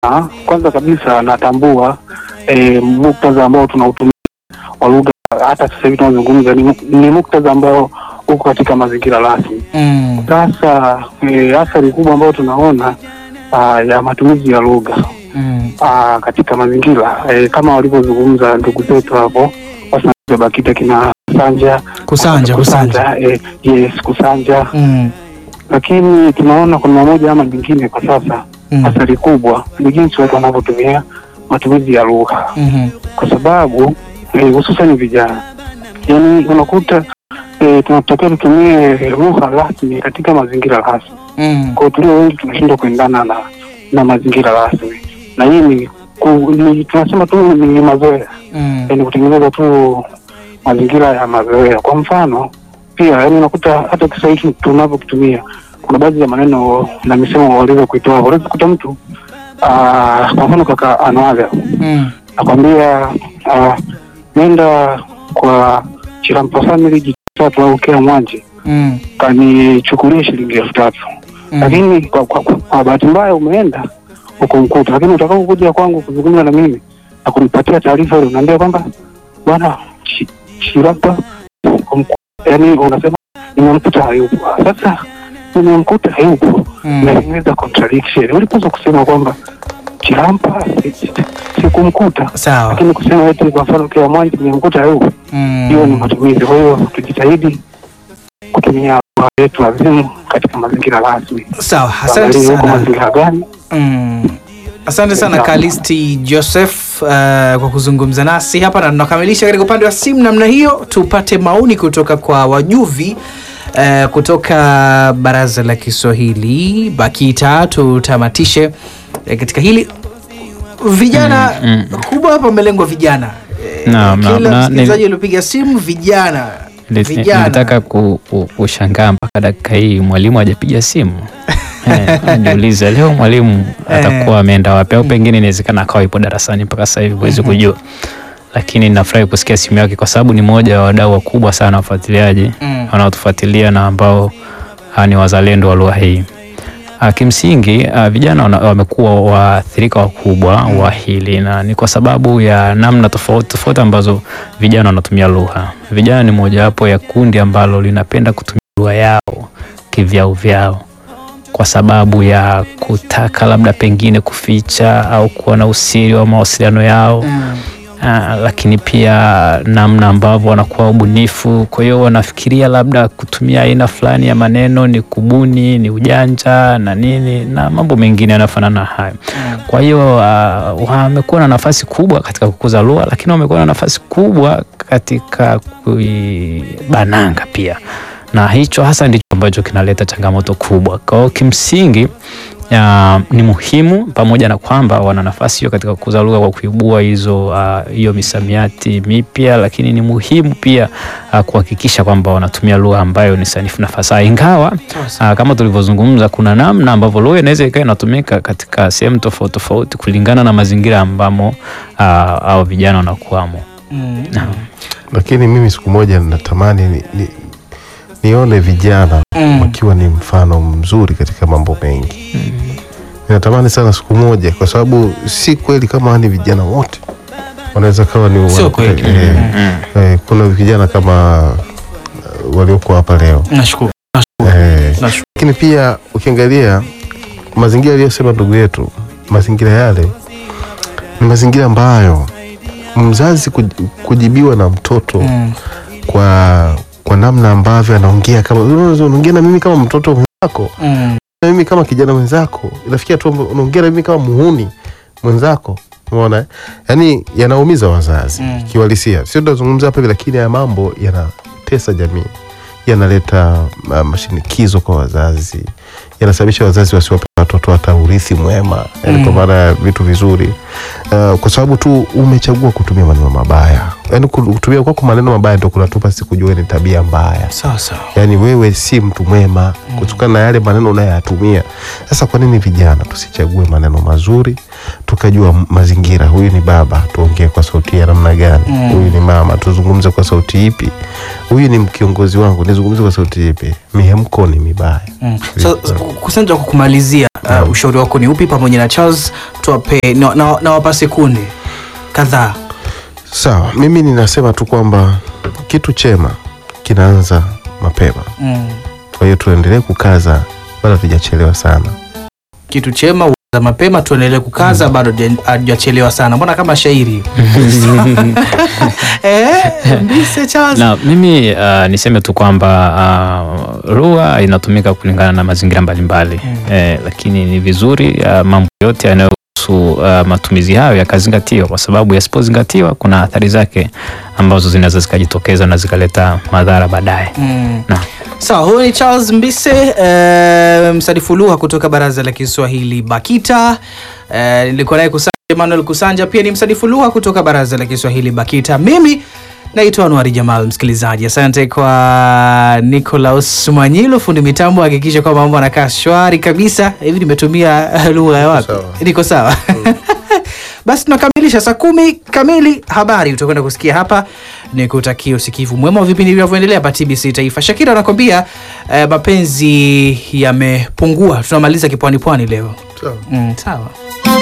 Ah, kwanza kabisa natambua eh, muktadha ambao tunautumia wa lugha hata sasa hivi tunazungumza ni, ni muktadha ambao uko katika mazingira rasmi. Mm. Sasa eh, athari kubwa ambayo tunaona ah, ya matumizi ya lugha Mm. ah, katika mazingira eh, kama walivyozungumza ndugu zetu hapo wasanza BAKITA kina Sanja Kusanja, kusanja. eh, yes kusanja, Mm. lakini tunaona kuna moja ama nyingine kwa sasa Mm. athari kubwa ni jinsi watu wanavyotumia matumizi ya lugha, Mhm. kwa sababu eh, hususan vijana, yaani unakuta eh, tunatakiwa tutumie lugha rasmi katika mazingira rasmi. Mm. Kwa hiyo tulio wengi tunashindwa kuendana na na mazingira rasmi, na hii ni, ku, ni tunasema tu ni mazoea, Mm. yaani kutengeneza tu mazingira ya mazoea. Kwa mfano pia, yaani unakuta hata Kiswahili tunavyokitumia kuna baadhi ya maneno na misemo waliweza kuitoa. Unaweza kukuta mtu ah, kwa mfano kaka Anwaga Mm. nakwambia ah, nenda kwa Chirampa family jitatu au kea mwanje Mm. kanichukulie shilingi elfu tatu Mm. lakini kwa, kwa, kwa, kwa bahati mbaya umeenda ukumkuta, lakini utakapokuja kwangu kuzungumza na mimi na kunipatia taarifa ile, unaambia kwamba bwana Chi- Chirapa kumku- yaani unasema nimemkuta hayupo. Sasa nimemkuta hayupo, Mm. inatengeneza contradiction. Ulipaswa kusema kwamba Chirampa si- si- sikumkuta, Sawa. lakini kusema eti kwa mfano kila mwanji nimemkuta hayupo, hiyo ni Mm. matumizi. Kwa hiyo tujitahidi kutumia lugha yetu azimu katika mazingira rasmi. Sawa. Asante Tuangalie huko sana. mazingira gani Mm. Asante sana Sawa. Kalisti Joseph uh, kwa kuzungumza nasi hapa, na tunakamilisha katika upande wa simu namna hiyo. Tupate maoni kutoka kwa wajuvi uh, kutoka Baraza la Kiswahili BAKITA. Tutamatishe uh, katika hili vijana Mm, kubwa hapa, amelengwa vijana Eh, Naam, naam, kila na- msikilizaji nili- aliopiga simu vijana Nili- vijana Nilitaka ku- ku- kushangaa mpaka dakika hii mwalimu hajapiga simu. Eh, najiuliza leo mwalimu atakuwa ameenda wapi, au pengine inawezekana akawa ipo darasani mpaka sasa hivi, huwezi kujua, lakini nafurahi kusikia simu yake kwa sababu ni moja ya wadau wakubwa sana wafuatiliaji Mm. wanaotufuatilia na ambao ah, ni wazalendo wa lugha hii. Ah, Kimsingi ah, vijana wana- wamekuwa waathirika wakubwa wa hili na ni kwa sababu ya namna tofauti tofauti ambazo vijana wanatumia lugha. Vijana ni mojawapo ya kundi ambalo linapenda kutumia lugha yao kivyao vyao kwa sababu ya kutaka labda pengine kuficha au kuwa na usiri wa mawasiliano yao. Mm. Ah, lakini pia namna ambavyo wanakuwa ubunifu. Kwa hiyo wanafikiria labda kutumia aina fulani ya maneno ni kubuni, ni ujanja na nini na mambo mengine yanayofanana na hayo. Kwa hiyo uh, wamekuwa na nafasi kubwa katika kukuza lugha, lakini wamekuwa na nafasi kubwa katika kuibananga pia, na hicho hasa ndicho ambacho kinaleta changamoto kubwa. Kwa hiyo kimsingi ya, ni muhimu pamoja na kwamba wana nafasi hiyo katika kukuza lugha kwa kuibua hizo uh, hiyo misamiati mipya, lakini ni muhimu pia uh, kuhakikisha kwamba wanatumia lugha ambayo ni sanifu na fasaha, ingawa uh, kama tulivyozungumza, kuna namna ambavyo lugha inaweza ikawa inatumika katika sehemu tofauti tofauti kulingana na mazingira ambamo uh, au vijana wanakuwamo. Mm. lakini mimi siku moja natamani ni, ni, nione vijana Mm. wakiwa ni mfano mzuri katika mambo mengi ninatamani sana siku moja kwa sababu si kweli kama ni vijana wote wanaweza kawa ni Sio wana- kweli. eh, eh, kuna vijana kama eh, walioko hapa leo Nashukuru. eh, Nashukuru. lakini pia ukiangalia mazingira aliyosema ndugu yetu, mazingira yale ni mazingira ambayo mzazi kuj- kujibiwa na mtoto Mm. kwa kwa namna ambavyo anaongea kama unaongea na mimi kama mtoto mwenzako, Mm. na mimi kama kijana mwenzako, inafikia tu unaongea na mimi kama muhuni mwenzako. Umeona, eh? yaani yanaumiza wazazi Mm. kiuhalisia. Sio tunazungumza hapa hivi, lakini haya mambo yanatesa jamii, yanaleta uh, mashinikizo kwa wazazi, yanasababisha wazazi wasiwape watoto hata urithi mwema, yani Mm. kwa maana ya vitu vizuri uh, kwa sababu tu umechagua kutumia maneno mabaya. Yani kutumia kwako maneno mabaya ndio kunatupa sisi kujua ni tabia mbaya Sawa sawa. yaani wewe si mtu mwema kutokana na yale maneno unayoyatumia. Sasa kwa nini vijana tusichague maneno mazuri tuka tukajua m- mazingira huyu ni baba tuongee kwa sauti ya namna gani Mm. huyu ni mama tuzungumze kwa sauti ipi huyu ni kiongozi wangu nizungumze kwa sauti ipi mihemko ni mibaya Mm. So, kusanja kwa kumalizia uh, ushauri wako ni upi pamoja na Charles tuwape na, na, na wapa sekunde kadhaa sawa mimi ninasema tu kwamba kitu chema kinaanza mapema mm. kwa hiyo tuendelee kukaza bado hatujachelewa sana kitu chema uanza mapema tuendelee kukaza bado haja- hajachelewa sana mbona kama shairi eh, mbise Charles na mimi uh, niseme tu kwamba uh, lugha inatumika kulingana na mazingira mbalimbali Mm. eh, lakini ni vizuri uh, mambo yote yanayohusu uh, matumizi hayo yakazingatiwa kwa sababu yasipozingatiwa kuna athari zake ambazo zinaweza zikajitokeza na zikaleta madhara baadaye mm. na sawa huyu ni charles mbise eh, msanifu lugha kutoka baraza la kiswahili bakita eh, nilikuwa naye kusanja emmanuel kusanja pia ni msanifu lugha kutoka baraza la kiswahili bakita mimi naitwa anuari jamal msikilizaji asante kwa nicolaus mwanyilu fundi mitambo hakikisha kwamba mambo anakaa shwari kabisa hivi nimetumia lugha ya wapi sawa. niko sawa basi tunakamilisha saa kumi kamili habari utakwenda kusikia hapa ni kutakia usikivu mwema wa vipindi vinavyoendelea hapa tbc taifa shakira anakwambia eh, mapenzi yamepungua tunamaliza kipwani pwani leo sawa. mm, sawa